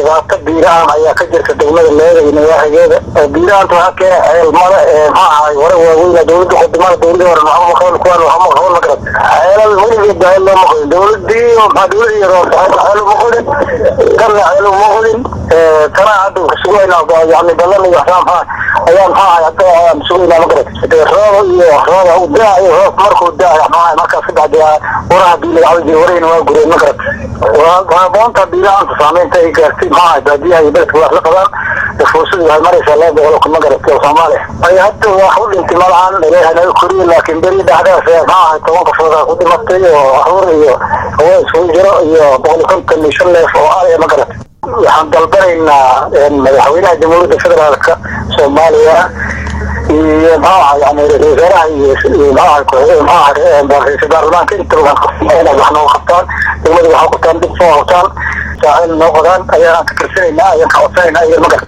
dhibaato biiraan ayaa ka jirta degmada leeda iyo nawaaxigeeda biiraanta waxaa keena ceelmada maxaa ahay hore waaweyna dowladda khudimada dowladii hore maxama qaban kuwaan waxama qaban ma garan ceelal weligeed baa loo maqlin dowladii maxaa dowladii yaro ceel uma qodin kanna ceel uma qodin kana hadda sugaynaa yani badan iyo waxaa maxaa ayaa maxaa ahay hadda ayaan sugaynaa ma garan roob iyo rooba u daa iyo roob markuu daa maxaa markaas ka bacdi waraha bii laga cabi jiray warahina waa gureen ma garan waa boonta biiraanta saameynta ay gaartay maxaa baadiyaha iyo beledka wax la qabaan fuusadu waxay maraysaa laba boqol kuma garatay oo soomaaliya ay hadda wax u dhintay malahan ilaahay naga koriye laakiin beri dhexdaas maxaa ahay toban qofoodaa ku dhimatay oo caruur iyo haween isugu jiro iyo boqol iyo konton iyo shan neef oo araya ma garatay waxaan dalbanaynaa madaxweynaha jamhuuriyadda federaalka soomaaliya iyo maxaa yani ra-isul wasaaraha iyo maxaa ra-isul baarlamaanka intaba inaad wax nooga qabtaan degmada waxaa qabtaan dib soo qabtaan saacil noo qodaan ayaan ka karsanaynaa ayaan ka codsanayna iyo magar